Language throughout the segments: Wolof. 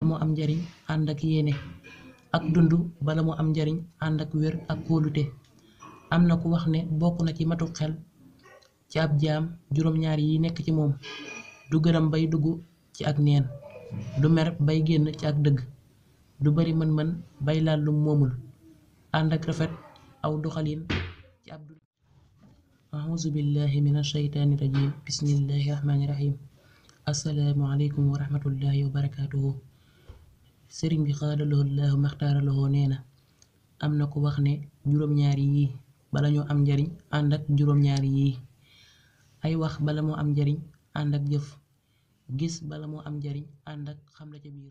moo am njariñ ànd ak yéene ak dund bala mu am njariñ ànd ak wér ak kóolute am na ku wax ne bokk na ci matu xel ci ab jaam juróom-ñaar yi nekk ci moom du gërëm bay dugg ci ak neen du mer bay génn ci ak dëgg du bari mën-mën bay laal lum moomul ànd ak rafet aw doxalin ci ab dund auzu billahi min ashaytaani rajim bismillahi rahmaani rahim assalaamu aleykum wa rahmatullahi wa barakaatuhu sëriñ bi xaadaloo laahu maxtaaraloo nee na am na ko wax ne juróom-ñaari yii bala ñoo am njariñ ànd ak juróom-ñaari yii ay wax bala moo am njariñ ànd ak jëf gis bala moo am njariñ ànd ak xam la ca biir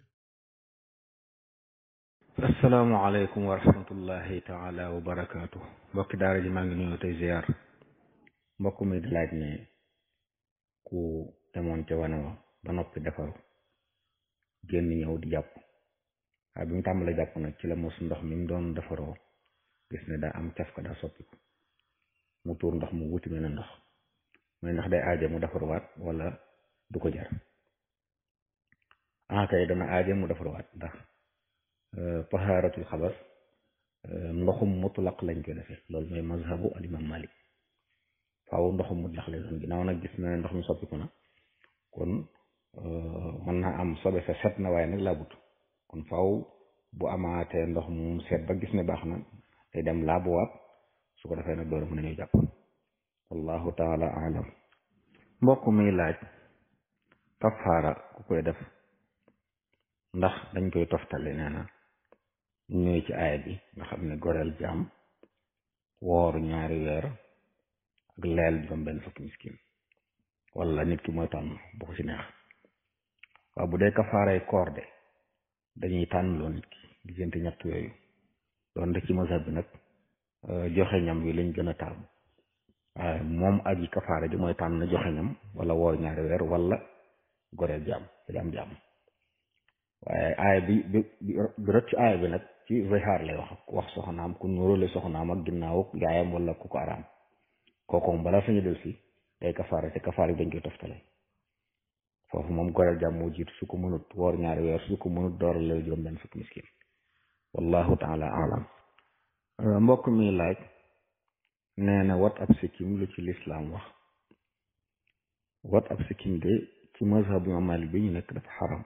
asalaamaaleykum wa rahmatullahi taala wa barakaatu mbokki daara ji maa ngi nuyu tey ziar mbokk mi di laaj ne ku demoon ca wane wa ba noppi defaru génn ñëw di jàpp waaye bi mu tàmbalee jàpp nag ci la mos ndox mi mu doon defaroo gis ne daa am caf ka daa soppiku mu tuur ndox mu wuti mel ne ndox mooy ndax day aaje mu defaruwaat wala du ko jar ah kay dana aaje mu defaruwaat ndax tahaaratul xabas ndoxum mutlaq lañ koy defee loolu mooy mazhabu al imam malik faaw ndoxum mutlaq lay doon ginnaaw nag gis na ne ndox mi soppiku na kon mën naa am sobe sa set na waaye nag laabut kon faaw bu amaatee ndox mu set ba gis ne baax na day dem laabuwaat su ko defee nag door mën nañu jàpp wallahu taala alam mbokk mi laaj kafaara ku koy def ndax dañ koy toftale nee na ñëwee ci aaya bi nga xam ne goreel jaam woor ñaari weer ak leel juróom benn fukki miskin wala nit ki mooy tànn bu ko ci neex waaw bu dee kafaaray koor de dañuy tànn loo nit ki diggante ñett yooyu doon de ci mazhab bi nag joxe ñam wi lañ gën a taamu waaye moom ak yi kafaara ji mooy tànn joxe ñam wala woor ñaari weer wala goreel jaam jaam jaam waaye aaya bi bi bi rot ci aaya bi nag ci zihaar lay wax wax soxnaam ku nuróole soxnaam ak ginnaaw yaayam wala ku ko araam kooku moom balaa sañu del si day kafaara te kafaara bi dañ koy toftale foofu moom goreel jàmm moo jiitu su ko mënut woor ñaari weer su ko mënut dooral la juróom benn fukki miskin wallahu taala alam mbokk mi laaj nee na wat ab sikkim lu ci lislaam wax wat ab sikkim de ci mazhabu imam Maalik bi ñu nekk dafa xaram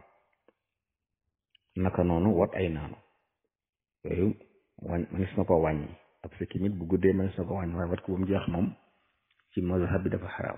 naka noonu wat ay naanu yooyu wañ manis na ko wàññi ab sikkim it bu guddee manis na ko wàññi waaye wat ko ba mu jeex moom ci mazhab bi dafa xaraam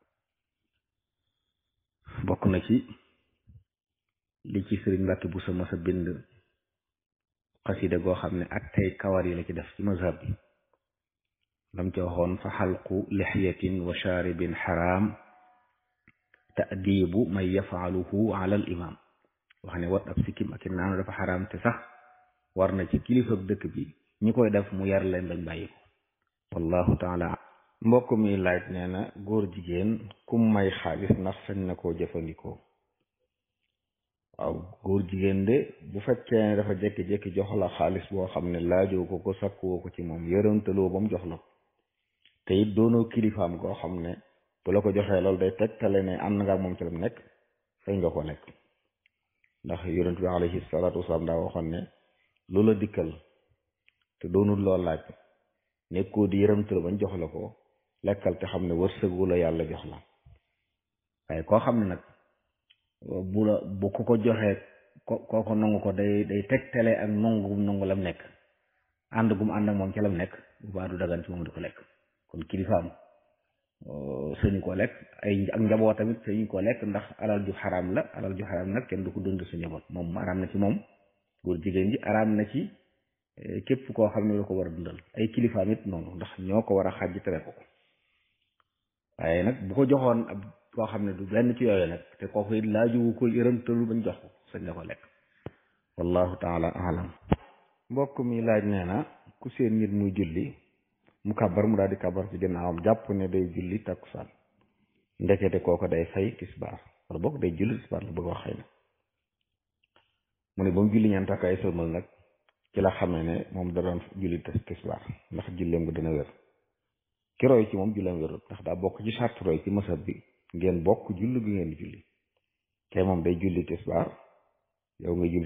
bokk na ci li ci sëriñ Mbàkke bu sa masa bind xasida goo xam ne ak tey kawar yi la ci def ci mazhab bi lam ci waxoon fa xalqu lixyatin wa shaaribin xaraam taadibu man yafaaluhu ala al imam wax ne wat ab sikkim ak i naanu dafa xaraam te sax war na ci kilifa dëkk bi ñi koy def mu yar leen bañ bàyyi ko wallahu taala mbokk mi laaj nee na góor jigéen kum may xaalis ndax sañ na koo jëfandikoo waaw góor jigéen de bu fekkee ne dafa jékki-jékki jox la xaalis boo xam ne laajoo ko ko sakkuwoo ko ci moom yërëntaloo ba mu jox la ko te it doonoo kilifaam goo xam ne bu la ko joxee loolu day tegtale ne am na nga ak moom ci lam nekk sañ nga ko lekk ndax yonent bi alayhi salaatu wasalaam daa waxoon ne lu la dikkal te doonul loo laaj nekkoo di yërëmtal bañ jox la ko lekkal te xam ne wërsëgu la yàlla jox la waaye koo xam ne nag bu la bu ku ko joxee ko kooko nangu ko day day tegtale ak nangu gum nangu lam nekk ànd gum ànd ak moom ci lam nekk bu baa du dagan ci moom di ko lekk kon kilifaam sëñu ko lekk ay ak njaboot tamit sëñu ko lekk ndax alal ju xaraam la alal ju xaraam nag kenn du ko dund sa njaboot moom araam na ci moom góor jigéen ji araam na ci képp koo xam ne lu ko war a dundal ay kilifaam it noonu ndax ñoo ko war a xàjj tere ko ko waaye nag bu ko joxoon ab koo xam ne du benn ci yooyu nag te kooku it laaju ko yërëmtalu bañ jox ko sañ nga ko lekk wallahu taala alam mbokk mi laaj nee na ku seen nit muy julli mu kàbbar mu daal di kàbbar ci ginnaawam jàpp ne day julli takkusaan ndekete kooko day fay tisbaar wala boog day julli tisbaar la bëgg wax xëy na mu ne ba mu julli ñeent takkaay sëlmal nag ci la xamee ne moom da doon julli tisbaar ndax julleem nga dina wér ki roy ci moom julleem wérut ndax daa bokk ci charte roy ci masab bi ngeen bokk julli gi ngeen di julli te moom day julli tisbaar yow nga julli